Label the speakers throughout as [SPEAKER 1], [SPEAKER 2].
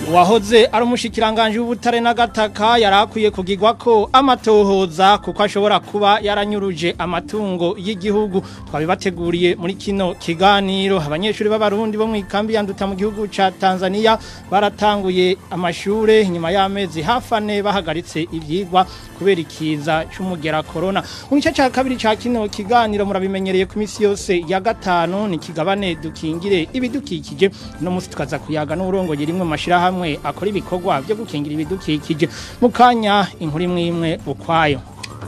[SPEAKER 1] Uwahoze ari umushikiranganje w'ubutare n'agataka yarakwiye kugirwa ko amatohoza kuko ashobora kuba yaranyuruje amatungo y'igihugu twabibateguriye muri kino kiganiro abanyeshuri b'abarundi bo mu ikambi yanduta mu gihugu ca Tanzania baratanguye amashure nyuma y'amezi hafane bahagaritse ivyigwa kubera ikiza c'umugera corona mu gice ca kabiri ca kino kiganiro murabimenyereye ku misi yose ya gatanu ni kigabane dukingire ibidukikije no musi tukaza kuyaga n'urongoye rimwe mu mashirahamwe hamwe akora ibikorwa byo gukingira ibidukikije mu kanya inkuru imwe imwe ukwayo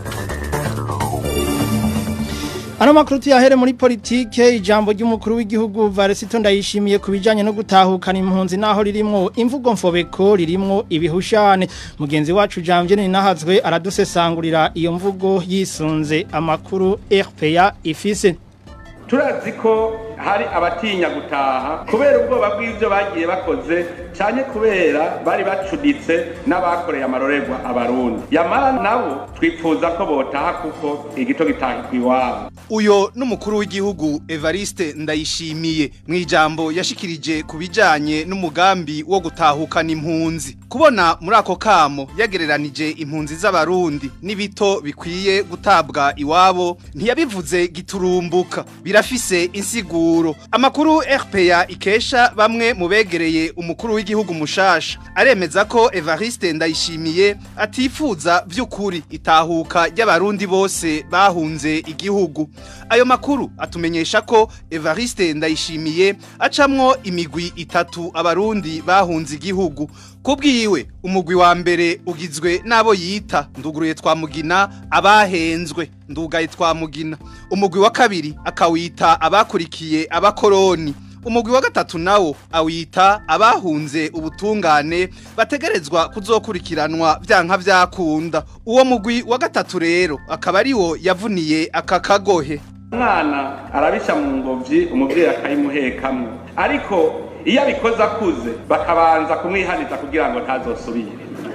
[SPEAKER 1] Ano makuru tuyahere muri politike ijambo ry'umukuru w'igihugu Varesito ndayishimiye kubijanye no gutahukana impunzi naho ririmwo imvugo mfobeko ririmwo ibihushane mugenzi wacu Jamvye ni nahazwe aradusesangurira iyo mvugo yisunze amakuru RPA ifise
[SPEAKER 2] turazi ko hari abatinya gutaha kubera ubwoba bw'ibyo bagiye bakoze cyane kubera bari bacuditse n'abakoreye amarorerwa abarundi yamara nabo twifuza ko botaha kuko igito gitahirwa iwabo
[SPEAKER 3] uyo n'umukuru w'igihugu Evariste ndayishimiye mu ijambo yashikirije ku bijanye n'umugambi wo gutahukana impunzi kubona muri ako kamo yagereranije impunzi z'abarundi n'ibito bikwiye gutabwa iwabo ntiyabivuze giturumbuka birafise insiguro amakuru RPA ikesha bamwe mu begereye umukuru w'igihugu mushasha aremeza ko Evariste ndayishimiye atifuza vy'ukuri itahuka ry'abarundi bose bahunze igihugu ayo makuru atumenyesha ko Evariste ndayishimiye acamwo imigwi itatu abarundi bahunze igihugu kubwiwe umugwi wa mbere ugizwe n'abo yita nduguruye twamugina abahenzwe ndugaye twamugina umugwi wa kabiri akawita abakurikiye abakoroni umugwi wa gatatu nawo awita abahunze ubutungane bategerezwa kuzokurikiranwa vyanka vyakunda uwo mugwi wa gatatu rero akaba ariwo yavuniye aka kagohe
[SPEAKER 2] umwana arabisha mu ngobyi umubyeyi akayimuhekamwo ariko iyo abikoze akuze bakabanza kumwihaniza kugira ngo ntazosubire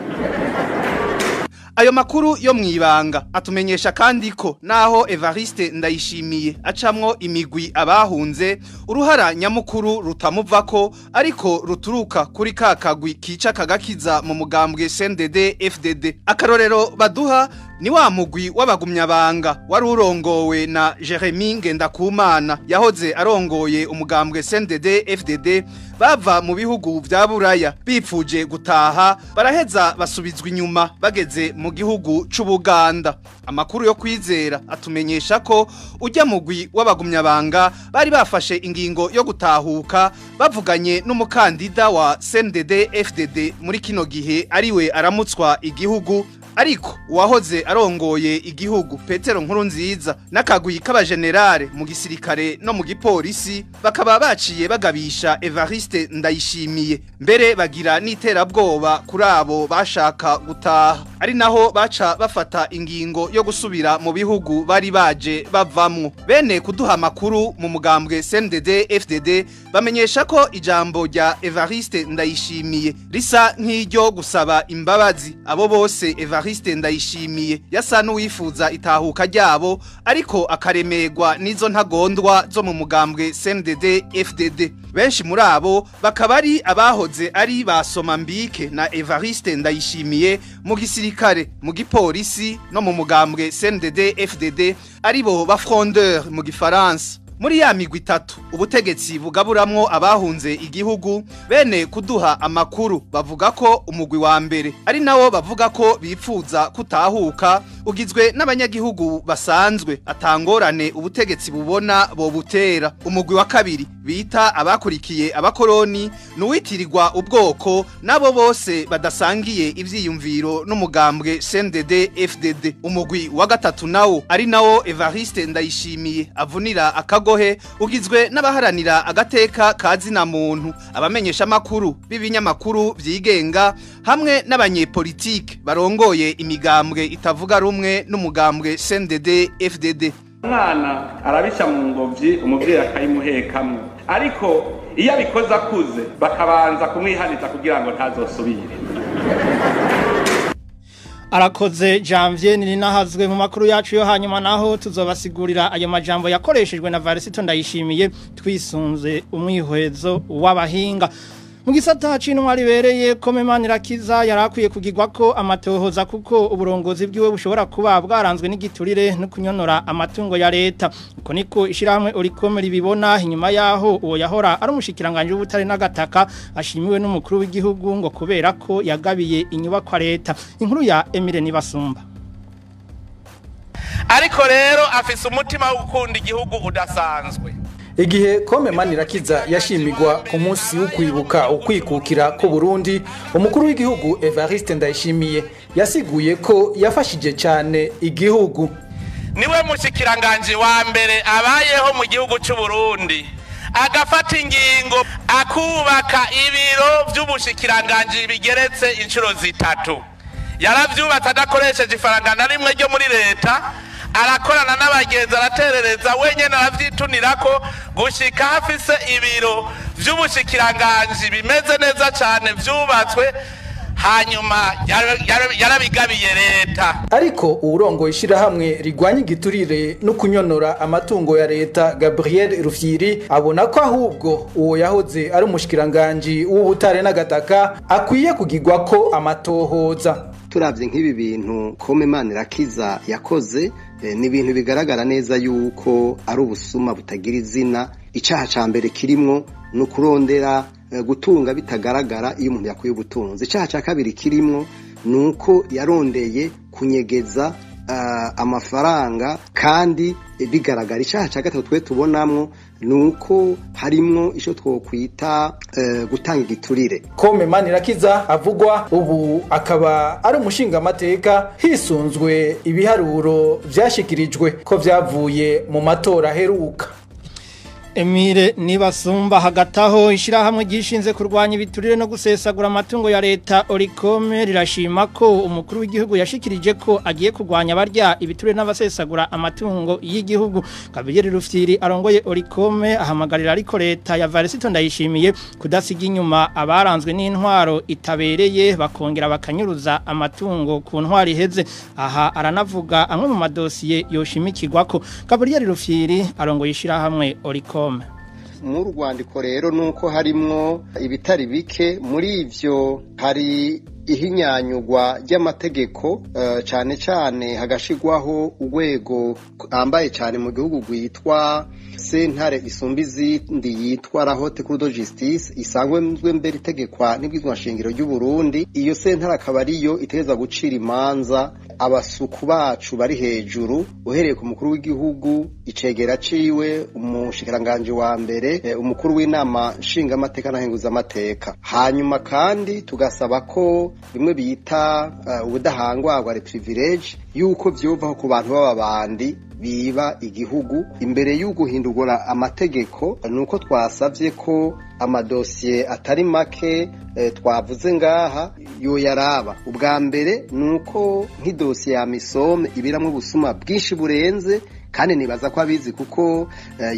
[SPEAKER 3] Ayo makuru yo mwibanga atumenyesha kandi ko naho Evariste ndayishimiye acamwo imigwi abahunze uruhara nyamukuru rutamuvako ariko ruturuka kuri kakagwi kica kagakiza mu mugambwe CNDD FDD akarorero baduha ni wa mugwi w'abagumyabanga wari urongowe na Jeremy Ngendakumana yahoze arongoye umugambwe CNDD FDD bava mu bihugu vya Buraya bipfuje gutaha baraheza basubizwa inyuma bageze mu gihugu c'Ubuganda amakuru yo kwizera atumenyesha ko ujya mugwi w'abagumyabanga bari bafashe ingingo yo gutahuka bavuganye n'umukandida wa CNDD FDD muri kino gihe ariwe aramutswa igihugu ariko uwahoze arongoye igihugu Petero nkuru nziza n'akagwi k'abajenerale mu gisirikare no mu gipolisi bakaba baciye bagabisha Evariste ndayishimiye mbere bagira n'iterabwoba kuri abo bashaka gutaha ari naho baca bafata ingingo yo gusubira mu bihugu bari baje bavamwo bene kuduha amakuru mu mugambwe CNDD FDD bamenyesha ko ijambo rya Evariste ndayishimiye risa nk'iryo gusaba imbabazi abo bose Evariste ndayishimiye yasa n'uwifuza itahuka ryabo ariko akaremerwa n'izo ntagondwa zo mu mugambwe CNDD FDD benshi muri abo bakaba ari abahoze ari basoma mbike na Evariste ndayishimiye mu gisirikare mu gipolisi no mu mugambwe CNDD FDD aribo ba frondeur mu gifaransa muri ya migwi itatu ubutegetsi bugaburamwo abahunze igihugu bene kuduha amakuru bavuga ko umugwi wa mbere ari nawo bavuga ko bipfuza kutahuka ugizwe n'abanyagihugu basanzwe atangorane ubutegetsi bubona bo butera umugwi wa kabiri bita abakurikiye abakoroni nuwitirirwa ubwoko nabo bose badasangiye ivyiyumviro n'umugambwe CNDD FDD umugwi wa gatatu nawo ari nawo Evariste ndayishimiye avunira akagohe ugizwe n'abaharanira agateka kazina muntu abamenyesha makuru b'ibinyamakuru vyigenga hamwe n'abanyepolitike barongoye imigambwe itavuga rumwe n'umugambwe CNDD FDD
[SPEAKER 2] umwana arabisha mu ngobyi umubyeyi akayimuhekamwo ariko iyo abikoze akuze bakabanza kumwihaniza kugira ngo ntazosubire
[SPEAKER 1] arakoze janvier ni nahazwe mu makuru yacu yo hanyuma naho tuzobasigurira ayo majambo yakoreshejwe na Varisito ndayishimiye twisunze umwihwezo w'abahinga mu gisata c'intwari bereye kome Manirakiza yarakwiye kugirwa ko amatohoza kuko uburongozi bwiwe bushobora kuba bwaranzwe n'igiturire no kunyonora amatungo ya leta uko niko ishiramwe urikome ribibona inyuma yaho uwo yahora ari umushikiranganje w'ubutare n'agataka ashimiwe n'umukuru w'igihugu ngo kubera ko yagabiye inyubakwa leta inkuru ya Emile Nibasumba
[SPEAKER 4] ariko rero afise umutima wo gukunda igihugu udasanzwe
[SPEAKER 5] igihe kome manirakiza yashimigwa ku munsi wo kwibuka ukwikukira ku Burundi umukuru w'igihugu Evariste Ndayishimiye yasiguye ko yafashije cyane igihugu
[SPEAKER 4] niwe mushikiranganje wa mbere abayeho mu gihugu cy'u Burundi agafata ingingo akubaka ibiro by'ubushikiranganje bigeretse inshuro zitatu yaravyubatse adakoresheje ifaranga na rimwe ryo muri leta arakorana n'abagenzi araterereza wenyine arabyitunira ko gushyika hafise ibiro by'ubushikiranganje bimeze neza cyane byubatswe hanyuma yarabigabiye leta
[SPEAKER 5] ariko uwurongo ishyirahamwe rigwanya igiturire no kunyonora amatungo ya leta gabriel rufyiri abona ko ahubwo uwo yahoze ari umushikiranganji w'ubutare n'agataka akwiye kugirwa ko amatohoza
[SPEAKER 6] turabye nk'ibi bintu kome manirakiza yakoze ni ibintu bigaragara neza yuko ari ubusuma butagira izina icyaha cya mbere kirimwo ni ukurondera gutunga bitagaragara iyo umuntu yakuye ubutunzi icyaha cya kabiri kirimwo ni uko yarondeye kunyegeza amafaranga kandi bigaragara icyaha cya gatatu twe tubonamwo ni uko harimwo icyo twokwita gutanga igiturire
[SPEAKER 5] kome manirakiza avugwa ubu akaba ari umushingamateka hisunzwe ibiharuro byashyikirijwe ko byavuye mu matora aheruka
[SPEAKER 1] Emile nibasumba hagataho ishirahamwe gishinze kurwanya ibiturire no gusesagura amatungo ya leta Orikome rirashima ko umukuru w'igihugu yashikirije ko agiye kurwanya barya ibiturire n'abasesagura amatungo y'igihugu Kabiyeri Rufyiri arongoye Orikome ahamagarira ariko leta ya Varisito ndayishimiye kudasiga inyuma abaranzwe n'intwaro itabereye bakongera bakanyuruza amatungo ku ntwari heze aha aranavuga amwe mu madosiye yoshimikirwa ko Kabiyeri Rufyiri arongoye ishirahamwe Orikome
[SPEAKER 6] mu rwandiko rero ni uko harimwo ibitari bike muri ibyo hari ihinyanyugwa ry'amategeko cyane cyane hagashigwaho urwego rwambaye cyane mu gihugu rwitwa sentare isumba izindi yitwa rahote kurudo justice isanzwe mbere itegekwa n'ibwizwashingiro ry'u Burundi iyo sentare akaba ariyo iteza gucira imanza abasuku bacu bari hejuru uhereye ku mukuru w'igihugu icegera ciwe umushikiranganje wa mbere umukuru w'inama nshingamateka na amateka hanyuma kandi tugasaba ko bimwe bita ubudahangwarwa reprivilege yuko vyuvaho ku bantu b'ababandi biba igihugu imbere y'uguhindurwa amategeko nuko twasavye ko amadosiye atari make twavuze ngaha yoyaraba ubwa mbere nuko nk'idosiye ya misome ibiramwo ubusuma bwinshi burenze kandi nibaza ko abizi kuko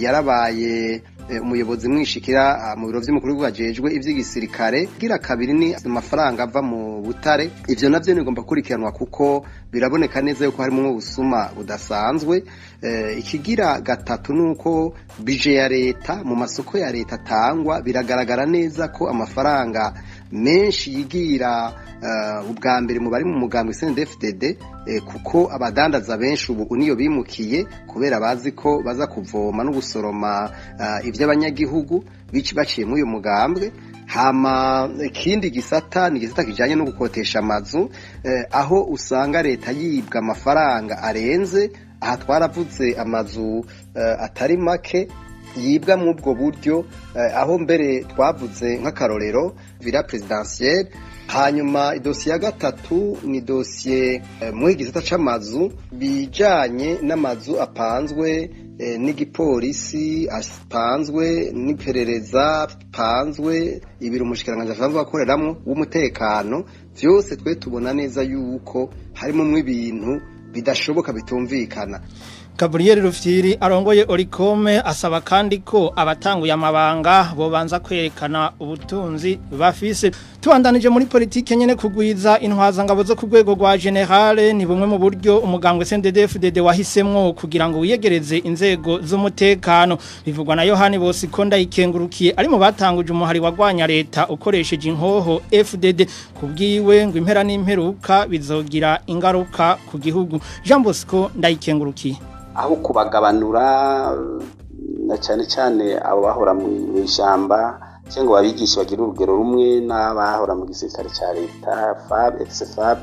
[SPEAKER 6] yarabaye umuyobozi mwishikira mu biro by'umukuru w'ubwajejwe iby'igisirikare gira kabiri ni amafaranga ava mu butare ivyo navyo nigomba kurikiranwa kuko biraboneka neza yuko harimo ubusuma budasanzwe ikigira gatatu nuko bije ya leta mu masoko ya leta atangwa biragaragara neza ko amafaranga menshi yigira ubwa mbere mu bari mu mugambwe CNDD-FDD kuko abadandaza benshi ubu niyo bimukiye kubera bazi ko baza kuvoma no gusoroma iby'abanyagihugu baciye muri uyu mugambwe hama ikindi gisata ni igisata kijanye no gukotesha amazu aho usanga leta yibwa amafaranga arenze aha twaravuze amazu atari make yibwa mu ubwo buryo aho mbere twavuze nk'akarorero villa presidentielle hanyuma idosiye ya gatatu ni dosiye muri gisata c'amazu bijanye n'amazu apanzwe n'igipolisi apanzwe n'iperereza apanzwe ibiro umushikiranganji asanzwe akoreramwo w'umutekano vyose twe tubona neza yuko harimo ibintu bidashoboka bitumvikana
[SPEAKER 1] Gabriel Rufyiri arongoye Orikome asaba kandi ko abatanguye amabanga bobanza kwerekana ubutunzi bafise tubandanije muri politike nyene kugwiza intwaza ngabo zo ku rwego rwa generale ni bumwe mu buryo umugambwe CNDD-FDD wahisemwo kugira ngo wiyegereze inzego z'umutekano bivugwa na Yohani Bosikonda ikengurukiye ari mu batanguje umuhari wagwanya leta ukoresheje inkoho FDD kubwiwe ngo impera n'imperuka bizogira ingaruka ku gihugu Jean Bosco ndayikengurukiye
[SPEAKER 7] aho kubagabanura na cyane cyane abo bahora mu ishyamba cyangwa ababigisha bagira urugero rumwe n'abahora mu gisirikare cya leta fab fab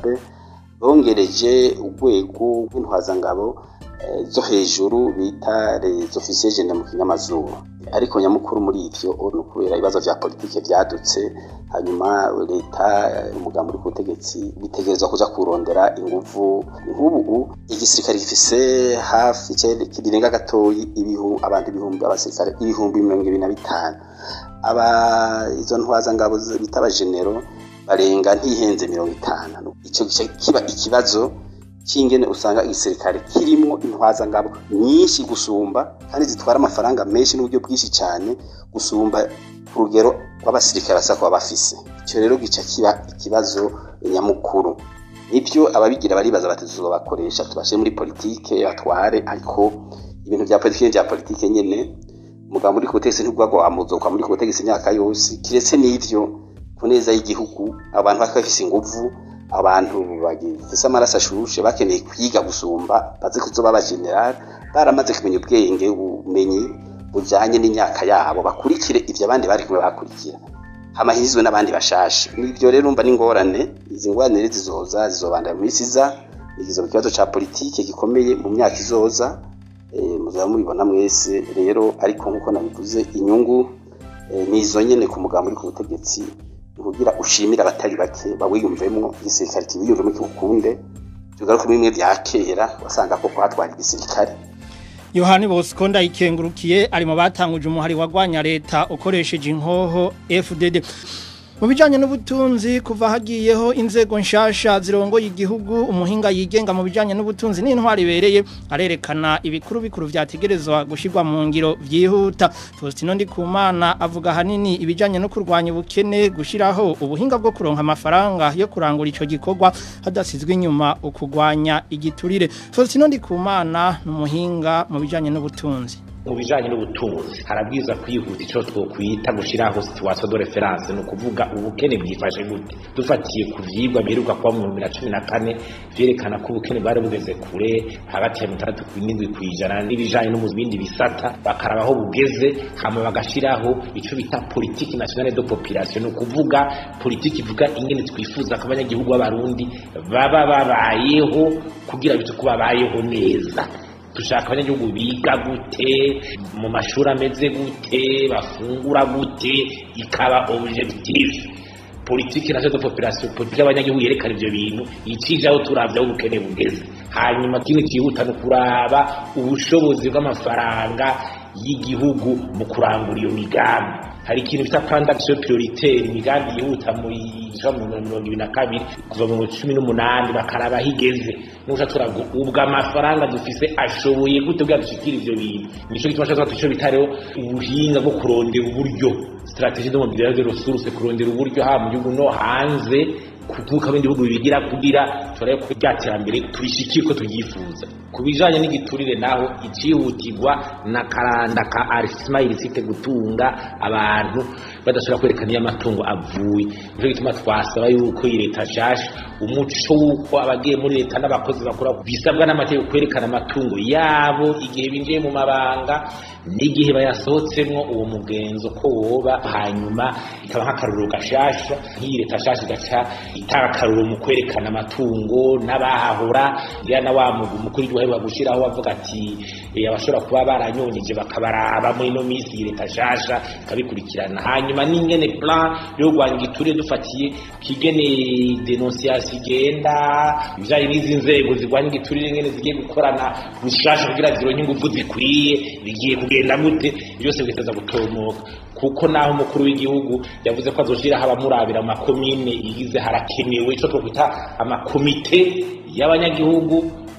[SPEAKER 7] bongereje urwego rw'intwazangabo zo hejuru bita les officiers generaux mu kinyamazuru ariko nyamukuru muri ivyo ni ukubera ibibazo vya politike vyadutse hanyuma leta umugambi uri ku butegetsi bitegerezwa kuja kurondera inguvu nk'ubu igisirikare gifise hafi kirenga gatoyi abantu ibihumbi abasirikare ibihumbi mirongo ibiri na bitanu aba izo ntwazangabo bita abagenero barenga ntihenze mirongo itanu ico kiba ikibazo cyingene usanga igisirikare kirimo intwazangabo nyinshi gusumba kandi zitwara amafaranga menshi n'uburyo bwinshi cyane gusumba ku rugero rw'abasirikare basa kuba bafise icyo rero gica kiba ikibazo nyamukuru nibyo ababigira baribaza bati tuzobakoresha tubashe muri politike batware ariko ibintu bya politike bya politike nyene umugambi uri ku butegetsi ntibwagwa wamuzokwa muri ku butegetsi imyaka yose kiretse n'ivyo ku neza y'igihugu abantu bakaba bafise inguvu abantu bagifise amaraso ashushe bakeneye kwiga gusumba bazi kuzoba abagenerali baramaze kumenya ubwenge ubumenyi bujanye n'imyaka yabo bakurikire ivyo abandi bari kumwe bakurikira hamahizwe n'abandi bashasha nivyo rero umva n'ingorane izi ngorane rero zizoza zizobandanya mu minsi iza ikizoba ikibazo ca politike gikomeye mu myaka izoza muzaba mubibona mwese rero ariko nk'uko nabivuze inyungu nizo nyene ku mugambi uri ku butegetsi kugira ushimire abatari bake bawiyumvemo igisirikare kibiyumvemo kibukunde tugaruka bimwe bya kera wasanga ko kwatwara igisirikare
[SPEAKER 1] Yohani Bosco ndayikengurukiye ari mu batanguje umuhari wagwanya leta ukoresheje inkoho FDD mu bijyanye n'ubutunzi kuva hagiyeho inzego nshasha zirongoye igihugu umuhinga yigenga mu bijyanye n'ubutunzi n'intwari ibereye arerekana ibikuru bikuru byategerezwa gushyirwa mu ngiro byihuta Faustino Ndikumana avuga ahanini ibijyanye no kurwanya ubukene gushyiraho ubuhinga bwo kuronka amafaranga yo kurangura icyo gikorwa hadasizwe inyuma ukugwanya igiturire Faustino Ndikumana ni umuhinga mu bijyanye n'ubutunzi
[SPEAKER 8] mu bijanye n'ubutunzi harabwiza kwihuta ico twokwita gushiraho situation de reference no kuvuga ubukene bwifashe gute dufatiye ku vyigwa biheruka kuba mu 2014 vyerekana ko ubukene bwari bugeze kure hagati ya 67 kwijana n'ibijanye no mu bindi bisata bakaraba aho bugeze hama bagashiraho ico bita politique nationale de population no kuvuga politique ivuga ingene twifuza ko abanyagihugu b'abarundi baba babayeho kugira bitu kuba bayeho neza dushaka abanyagihugu biga gute mu mashuri ameze gute bafungura gute ikaba objectif politiki nazo de population politiki y'abanyagihugu yerekana ivyo bintu icije aho turavye aho ubukene bugeze hanyuma kino kihuta no kuraba ubushobozi bw'amafaranga y'igihugu mu kurangura iyo migambi hari ikintu bita plan d'action prioritaire imigambi yihuta muri mirongo ibiri na kabiri kuva mu cumi n'umunani bakaraba higeze nuca turavuga ubwo amafaranga dufise ashoboye gute bwa dushikira ivyo bintu nico gituma cyo tuco bitareho ubuhinga bwo kurondera uburyo strategie de mobilisation de ressources kurondera uburyo ha mu gihugu no hanze kuvuka bindi bihugu bibigira kugira turaye ko ryatera tubishikire ko tubyifuza ku bijanye n'igiturire naho icihutirwa na karanda ka arismail site gutunga abantu badashobora kwerekana iyo amatungo avuye nico gituma twasaba yuko iyi leta nshasha umuco w'uko abagiye muri leta n'abakozi bakora bisabwa n'amategeko kwerekana amatungo yabo igihe binjiye mu mabanga n'igihe bayasohotsemwo uwo mugenzo ko woba hanyuma ikaba nk'akaruriro gashasha nk'iyi leta nshasha igaca itanga akaruriro mu kwerekana amatungo n'abahahora ya na wa mukuru w'igihugu aheruka gushyiraho avuga ati abashobora kuba baranyonyeje bakabaraba muri ino minsi iyi leta nshasha ikabikurikirana hanyuma n'ingene plan yo kurwanya igiturire dufatiye kigene denonsiyasi igenda ibijyanye n'izi nzego zirwanya igiturire ingene zigiye gukorana gushasha kugira zironke ingufu zikwiye bigiye kugenda gute byose bigataza gutomoka kuko naho umukuru w'igihugu yavuze ko azoshiraho abamurabira mu makomine yigize harakenewe ico twokwita amakomite y'abanyagihugu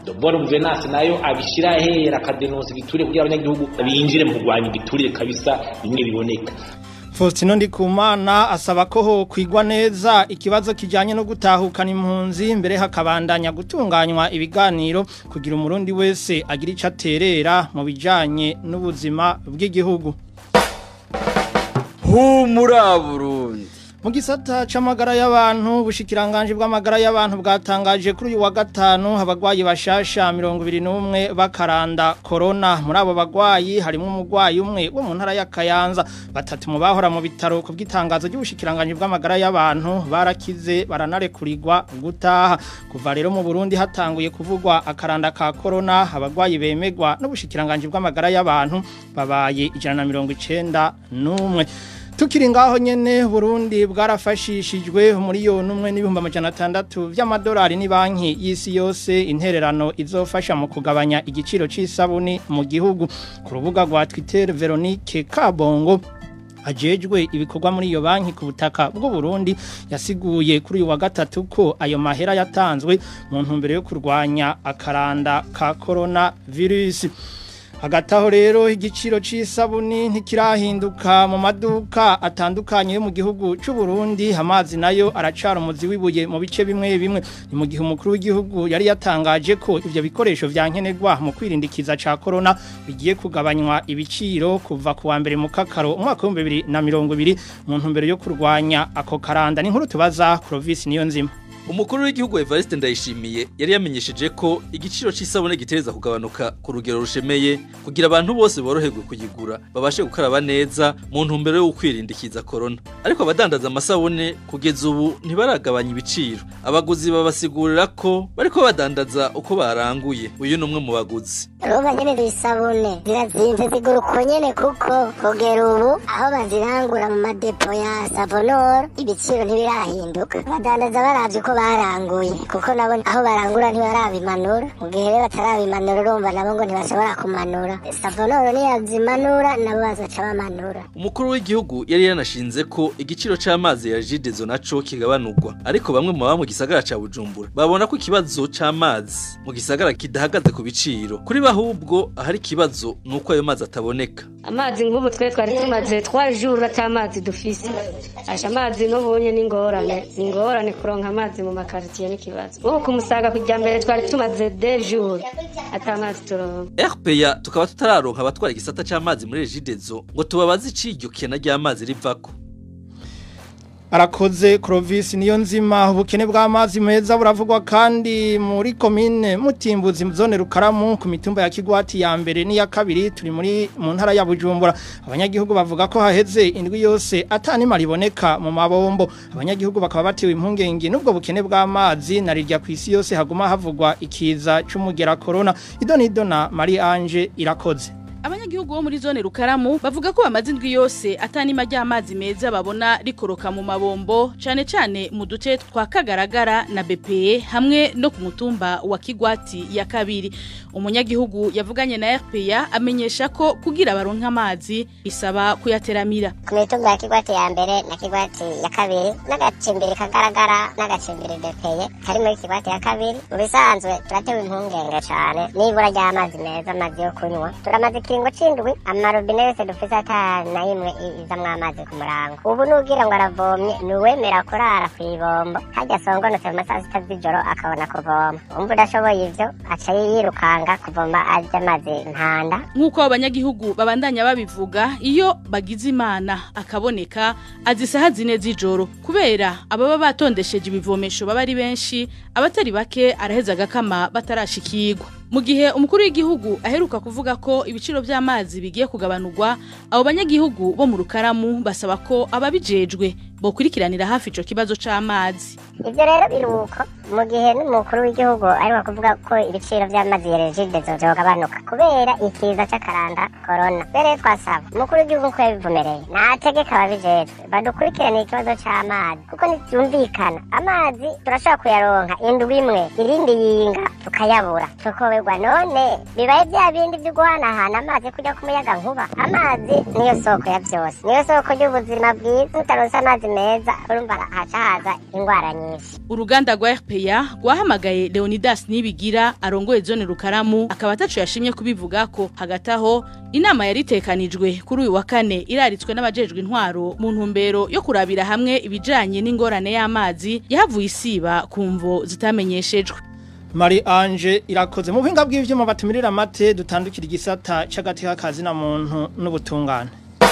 [SPEAKER 8] dobora guverinansi nayo abishyira hera akadenonsa igiturire kugira abanyagihugu binjire mu kurwanya igiturire kabisa bimwe biboneka
[SPEAKER 1] Faustino Ndikumana asaba ko ho kwigwa neza ikibazo kijanye no gutahukana impunzi mbere hakabandanya gutunganywa ibiganiro kugira umurundi wese agira ico aterera mu bijanye n'ubuzima bw'igihugu
[SPEAKER 9] humura Burundi
[SPEAKER 1] mu gisata c'amagara y'abantu bushikiranganje bw'amagara y'abantu bwatangaje kuri uyu wa gatanu abagwayi bashasha 21 bakaranda corona muri abo bagwayi harimo umugwayi umwe wo mu ntara ya Kayanza batatu mu bahora mu bitaro ku bw'itangazo ry'ubushikiranganje bw'amagara y'abantu barakize baranarekurirwa gutaha kuva rero mu Burundi hatanguye kuvugwa akaranda ka corona abagwayi bemegwa n'ubushikiranganje bw'amagara y'abantu babaye 191 Tukiri ngaho nyene Burundi bwarafashishijwe miliyoni umwe n'ibihumbi amajana atandatu by'amadolari ni banki y'isi yose intererano izofasha mu kugabanya igiciro c'isabuni mu gihugu ku rubuga rwa Twitter Veronique Kabongo ajejwe ibikorwa muri iyo banki ku butaka bw'u Burundi yasiguye kuri uyu wa gatatu ko ayo mahera yatanzwe mu ntumbero yo kurwanya akaranda ka corona virus hagataho rero igiciro c'isabuni ntikirahinduka mu maduka atandukanye yo mu gihugu c'u Burundi amazi nayo aracara umuzi wibuye mu bice bimwe bimwe ni mu gihe umukuru w'igihugu yari yatangaje ko ivyo bikoresho vyankenerwa mu kwirindikiza ca corona bigiye kugabanywa ibiciro kuva ku wa mbere mu kakaro umwaka wa 2020 mu ntumbero yo kurwanya ako karanda ni nkuru tubaza Clovis niyo nzima
[SPEAKER 9] Umukuru w'igihugu Evariste Ndayishimiye yari yamenyesheje ko igiciro c'isabune gitereza kugabanuka ku rugero rushemeye kugira abantu bose boroherwe kuyigura babashe gukaraba neza mu ntumbero yo kwirindikiza corona ariko abadandaza amasabune kugeza ubu ntibaragabanya ibiciro abaguzi babasigurira ko bariko badandaza uko baranguye uyu ni umwe mu baguzi
[SPEAKER 10] urumva nyene isabune zirazimvye zigura uko nyene kuko kugera ubu aho bazirangura mu madepo ya savonoro ibiciro ntibirahinduka abadandaza baravye uko baranguye kuko nabo aho barangura ntibarabimanura mu gihe rero batarabimanura urumva nabo ngo ntibashobora kumanura savonoro niyazimanura nabo bazoca bamanura
[SPEAKER 9] umukuru w'igihugu yari yanashinze ko igiciro c'amazi ya jidezo naco kigabanurwa ariko bamwe mu baba mu gisagara ca bujumbura babona ko ikibazo c'amazi mu gisagara kidahagaze ku biciro kuri bahubwo ahari ikibazo ni uko ayo mazi ataboneka
[SPEAKER 11] amazi nk'ubu twe twari tumaze twajura cy'amazi dufise asha amazi n'ubunye n'ingorane ingorane kuronka amazi mu makaritiye n'ikibazo nk'ubu kumusaga kujya mbere twari tumaze de jour ata amazi turonka
[SPEAKER 9] RPA tukaba tutararonka abatwara igisata c'amazi muri Regidezo ngo tubabaze iciryo kena ry'amazi rivako
[SPEAKER 1] Arakoze Clovis niyo nzima ubukene bw'amazi meza buravugwa kandi muri commune Mutimbuzi zone Rukaramu ku mitumba ya Kigwati ya mbere n'iya kabiri turi muri mu ntara ya Bujumbura abanyagihugu bavuga ko haheze indwi yose atani mariboneka mu mabombo abanyagihugu bakaba batewe impungenge nubwo bukene bw'amazi narirya ku isi yose haguma havugwa ikiza c'umugera corona idoni idona Marie Ange irakoze
[SPEAKER 12] abanyagihugu bo muri zone rukaramu bavuga ko bamaze indwi yose atanima ry'amazi meza babona rikoroka mu mabombo cane cane mu duce twa kagaragara na BPE hamwe no ku mutumba wa Kigwati ya kabiri umunyagihugu yavuganye na RPA amenyesha ko kugira baronka amazi bisaba kuyateramira
[SPEAKER 10] ku mitumba ya Kigwati ya mbere na Kigwati ya kabiri n'agacimbiri kagaragara n'agacimbiri BPE kari muri Kigwati ya kabiri mu bisanzwe turatewe impungenge cane nibura ry'amazi meza amazi yo kunywa turamaze ikiringo c'indwi amarobine yose dufise ata na imwe izamwo amazi ku murango ubu nugira ngo aravomye nuwemera kurara kw'ibombo harya songonotse mu masaha sita z'ijoro akabona kuvoma umva udashoboye ivyo aca yirukanga kuvoma arya amazi ntanda
[SPEAKER 12] nk'uko abanyagihugu babandanya babivuga iyo bagize imana akaboneka azisaha zine z'ijoro kubera ababa batondesheje ibivomesho baba ari benshi abatari bake araheza agakama batarashikirwa mu gihe umukuru w'igihugu aheruka kuvuga ko ibiciro by'amazi bigiye kugabanurwa abo banyagihugu bo mu rukaramu basaba ko ababijejwe bokurikiranira hafi ico kibazo c'amazi
[SPEAKER 10] ivyo rero biruko mu gihe n'umukuru w'igihugu ariho kuvuga ko ibiciro vy'amazi ya regide zogabanuka kubera ikiza c'akaranda corona rero twasaba umukuru w'igihugu ko yabivumereye nategeka ababijejwe badukurikiranira ikibazo c'amazi kuko ntivyumvikana amazi turashobora kuyaronka indwi imwe irindi yinga tukayabura tukoberwa none bibaye vya bindi vyo guhanahana amazi kujya ku muyaga nkuba amazi niyo soko ya vyose niyo soko ry'ubuzima bwiza utaronse amazi amazi meza urumva haca haza indwara nyinshi
[SPEAKER 12] uruganda rwa RPA rwahamagaye Leonidas Nibigira arongoye zone Rukaramu akaba atacu yashimye kubivuga ko hagati aho inama yari itekanijwe kuri uyu wa kane iraritswe n'abajejwe intwaro mu ntumbero yo kurabira hamwe ibijanye n'ingorane y'amazi yahavuye isiba ku mvo zitamenyeshejwe
[SPEAKER 1] Marie Ange irakoze mu buhinga bw'ivyuma batumirira amate dutandukira igisata c'agati k'akazi na muntu n'ubutungane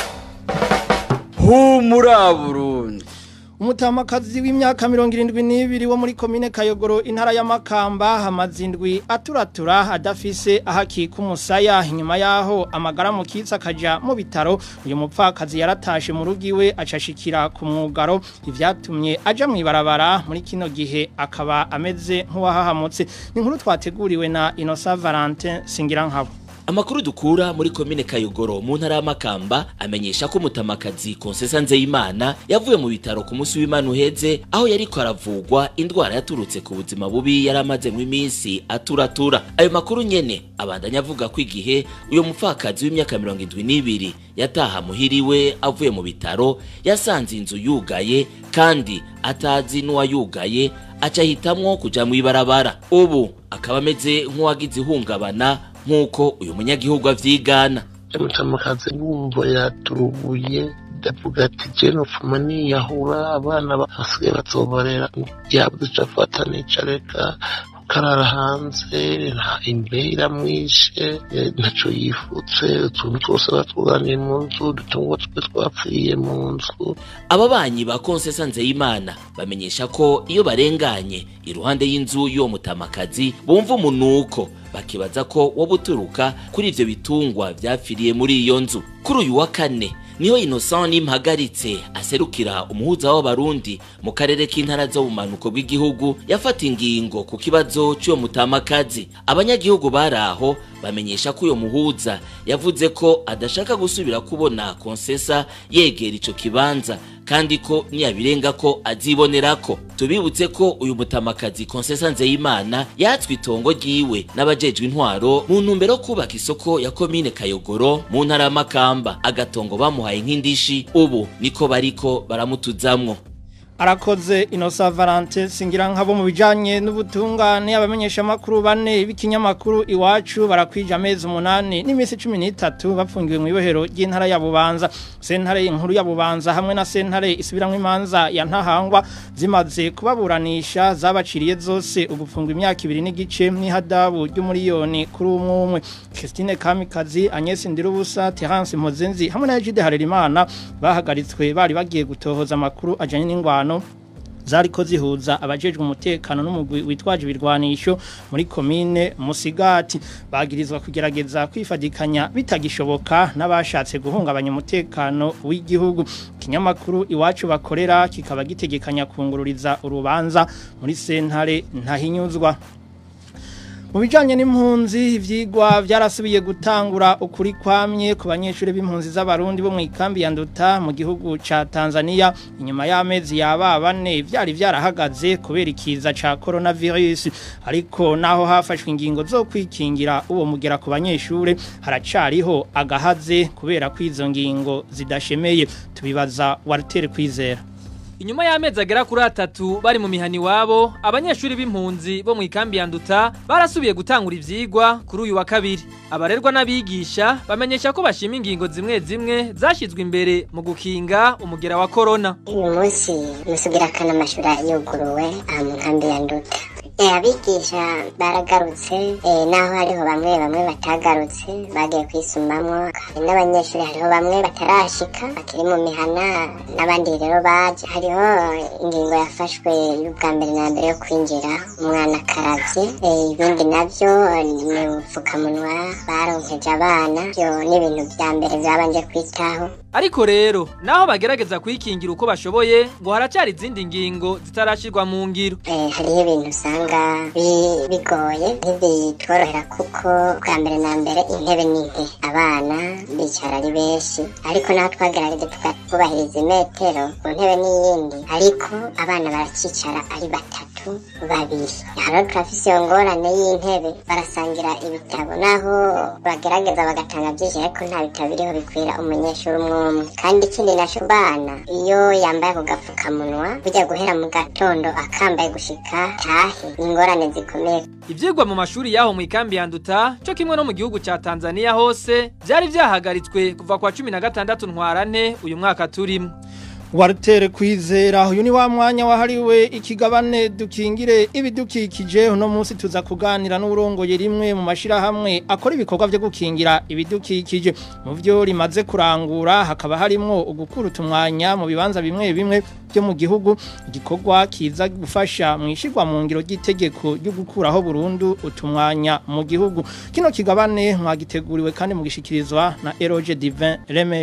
[SPEAKER 13] humura Burundi
[SPEAKER 1] umutamakazi w'imyaka mirongo irindwi n'ibiri wo muri komine kayogoro intara y'amakamba hamaze indwi aturatura adafise ahakika umusaya inyuma yaho amagara mu kitsi akaja mu bitaro uyu mupfakazi yaratashe mu rugo iwe acashikira ku mwugaro ivyatumye aja mu ibarabara muri kino gihe akaba ameze nk'uwahahamutse ni inkuru twateguriwe na Innocent Valentin Singirankabo
[SPEAKER 14] Amakuru dukura muri komine Kayogoro mu ntara y'Amakamba amenyesha ko mutamakazi Konsesa Nzeyimana yavuye mu bitaro ku munsi w'Imana uheze aho yariko aravugwa indwara yaturutse ku buzima bubi yaramaze mu iminsi aturatura. Ayo makuru nyene abandanya avuga ko igihe uyo mupfakazi w'imyaka 72 yataha muhiriwe avuye mu bitaro yasanze inzu yugaye kandi atazi n'uwayugaye aca hitamwo kuja mu ibarabara. Ubu akaba ameze nk'uwagize ihungabana nk'uko uyu munyagihugu avyigana
[SPEAKER 15] mutamakazi wumva yaturubuye ndavuga ati jeno nopfuma niyahura abana basigaye bazoborera yabuze ico afata nica reka karara hanze nta imbeho iramwishe ntaco yifutse utuntu twose batwuganiye mu nzu dutungwa twe twapfiriye mu nzu
[SPEAKER 14] ababanyi ba konsesa nzeyimana bamenyesha ko iyo barenganye iruhande y'inzu y'uwo mutamakazi bumva umunuko bakibaza ko woba uturuka kuri ivyo bitungwa vyapfiriye muri iyo nzu kuri uyu wa kane niho Innocent nimpagaritse aserukira umuhuza w'abarundi mu karere k'intara zo bumanuko bw'igihugu yafata ingingo ku kibazo cy'uwo mutamakazi abanyagihugu baraho bamenyesha ko uyo muhuza yavuze ko adashaka gusubira kubona konsesa yegera ico kibanza kandi ko niyabirenga ko azibonerako tubibutse ko uyu mutamakazi konsesa nzeyimana yatswe itongo ryiwe n'abajejwe intwaro mu ntumbero yo kubaka isoko ya komine kayogoro mu ntara y'amakamba agatongo bamuhaye nk'indishi ubu niko bariko baramutuzamwo
[SPEAKER 1] arakoze inosa valante singira nk'abo mu bijyanye n'ubutungane abamenyesha amakuru bane b'ikinyamakuru iwacu barakwije amezi umunani n'iminsi cumi n'itatu bapfungiwe mu ibohero ry'intara ya bubanza sentare inkuru ya bubanza hamwe na sentare isubiramo imanza ya ntahangwa zimaze kubaburanisha zabaciriye zose ugufungwa imyaka ibiri n'igice n'ihadabu ry'umuriyoni kuri umwe umwe christine kamikazi agnes ndirubusa terence mpozenzi hamwe na jide harerimana bahagaritswe bari bagiye gutohoza amakuru ajyanye n'ingwano zariko zihuza abajejwe umutekano n'umugwi witwaje ibirwanisho muri komine Musigati bagirizwa kugerageza kwifadikanya bitagishoboka n'abashatse guhungabanya umutekano w'igihugu kinyamakuru iwacu bakorera kikaba gitegekanya kungururiza urubanza muri sentare ntahinyuzwa mu bijyanye n'impunzi ibyigwa byarasubiye gutangura ukuri kwamye ku banyeshuri b'impunzi z'abarundi bo mu ikambi ya nduta mu gihugu cya tanzania inyuma y'amezi yaba bane byari byarahagaze kubera ikiza cya korona virusi ariko naho hafashwe ingingo zo kwikingira uwo mugera ku banyeshuri haracariho agahaze kubera ko izo ngingo zidashemeye tubibaza waritere kwizera
[SPEAKER 16] Inyuma y'amezi agera kuri atatu bari mu mihani wabo abanyeshuri b'impunzi bo mu ikambi ya Nduta barasubiye gutangura ivyigwa kuri uyu wa kabiri abarerwa n'abigisha bamenyesha ko bashima ingingo zimwe zimwe zashyizwe imbere mu gukinga umugera wa corona
[SPEAKER 10] uyu munsi musugira kana amashuri yuguruwe aha mu nkambi ya Nduta abigisha baragarutse naho hariho bamwe bamwe batagarutse bagiye kwisumamwo n'abanyeshuri hariho bamwe batarashika bakiri mu mihana n'abandi rero baje hariho ingingo yafashwe y'ubwa mbere na mbere yo kwinjira umwana akaravye ibindi navyo ni ubupfukamunwa baronkeje abana byo ni ibintu vya mbere vyabanje kwitaho
[SPEAKER 16] ariko rero naho bagerageza kwikingira uko bashoboye ngo haracyari izindi ngingo zitarashirwa mu ngiro
[SPEAKER 10] hariho ibintu usanga bigoye ntibitworohera kuko bwa mbere na mbere intebe ni nke abana bicara ari benshi ariko naho twagerageje tukubahiriza imetero ku ntebe n'iyindi ariko abana baracicara ari batatu babiri hano turafise iyo ngorane y'intebe barasangira ibitabo naho bagerageza bagatanga byinshi ariko nta bitabo biriho bikwira umunyeshuri umwe n'umwe kandi ikindi naco bana iyo yambaye ako gapfukamunwa burya guhera mu gatondo akambaye gushika tahe ni ingorane zikomeye
[SPEAKER 16] Ivyigwa mu mashuri yaho mu ikambi ya Nduta cyo kimwe no mu gihugu ca Tanzania hose byari vyahagaritswe kuva kwa 16 ntwarante uyu mwaka turimo.
[SPEAKER 1] Warutere kwizera uyu ni wa mwanya wahariwe ikigabane dukingire ibidukikije uno munsi tuza kuganira n'urongoye rimwe mu mashira hamwe akora ibikorwa byo gukingira ibidukikije mu byo rimaze kurangura hakaba harimo ugukura utumwanya mu bibanza bimwe bimwe byo mu gihugu igikorwa kiza gufasha mu ishirwa mu ngiro ry'itegeko ryo gukuraho burundu utumwanya mu gihugu kino kigabane mwagiteguriwe kandi mugishikirizwa na Eroge Divin Reme